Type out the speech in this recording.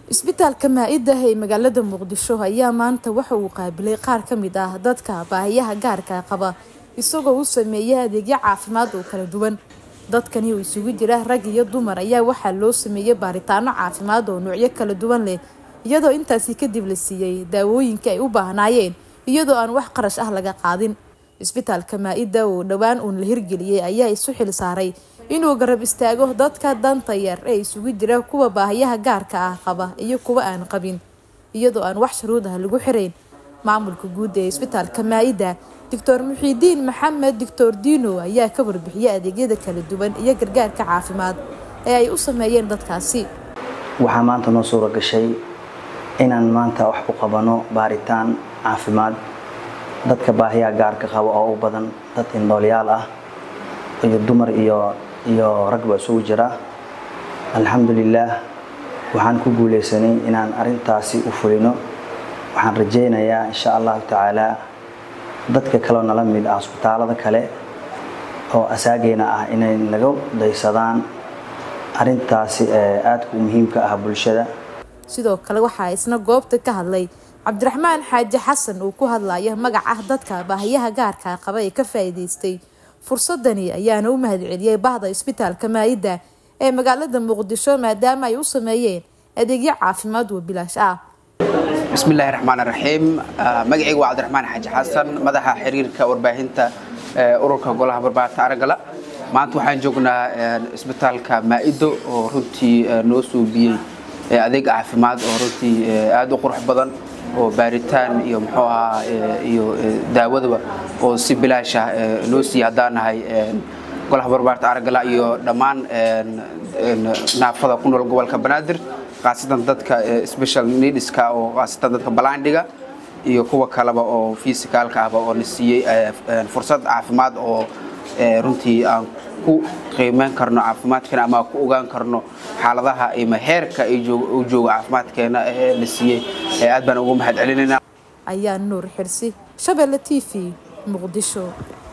isbitaalka maa-ida ee magaalada muqdisho ayaa maanta waxa uu qaabilay qaar ka mid ah dadka baahiyaha gaarka qaba isagoo u sameeyay adeegyo caafimaad oo kala duwan dadkani oo isugu jira rag iyo dumar ayaa waxaa loo sameeyey baaritaano caafimaad oo noocyo kala duwan leh iyadoo intaasi kadib la siiyey daawooyinka ay u baahnaayeen iyadoo aan wax qarash ah laga qaadin isbitaalka maa-ida oo dhowaan uun la hirgeliyey ayaa isu xil saaray inuu garab istaago dadka danta yar ee isugu jira kuwa baahiyaha gaarka ah qaba iyo kuwa aan qabin iyadoo aan wax shuruud ah lagu xirayn maamulka guud ee isbitaalka maa-ida doctor muxiidiin maxamed doctor dino ayaa ka warbixiyay adeegyada kala duwan iyo gargaarka caafimaad ee ay u sameeyeen dadkaasi waxaa maanta noo suura gashay inaan maanta wax ku qabano baaritaan caafimaad dadka baahiyaha gaarka qaba oo u badan dad indhoolyaal ah iyo dumar iyo iyo ragba isugu jira alxamdulilaah waxaan ku guuleysanay inaan arintaasi u fulino waxaan rajaynayaa insha allahu tacaalaa dadka kaleo nala mid ah isbitaalada kale oo asaageena ah inay naga daysadaan arintaasi aadka u muhiimka ah bulshada sidoo kale waxaa isna goobta ka hadlay cabdiraxmaan xaaji xasan uu ku hadlaya magaca dadka baahiyaha gaarka qaba ee ka faa'iidaystay fursadani ayaana u mahadceliyey bahda isbitaalka maa-ida ee magaalada muqdisho maadaama ay u sameeyeen adeegyo caafimaad oo bilaash ah bismillahi raxmaan raxiim magacayga waa cabdiraxmaan xaaji xasan madaxa xiriirka warbaahinta ururka golaha barbaarinta aragala maanta waxaan joognaa isbitaalka maa-ido oo runtii noo suubiyey adeeg caafimaad oo runtii aada u qurux badan oo baaritaan iyo muxuu ahaa iyo daawadaba oo si bilaash ah loo siiya haddaan nahay golaha barbaarinta aragala iyo dhammaan naafada ku nool gobolka banaadir khaasatan dadka special needska oo khaasatan dadka balaandhiga iyo kuwa kaleba oo fisikaalka ahba oo na siiyey fursad caafimaad oo runtii aan ku qiimeyn karno caafimaadkeena ama ku ogaan karno xaaladaha ima heerka u jooga caafimaadkeena la siiyey aad baan ugu mahad celinayna ayaa nuur xirsi shabeelle t v muqdisho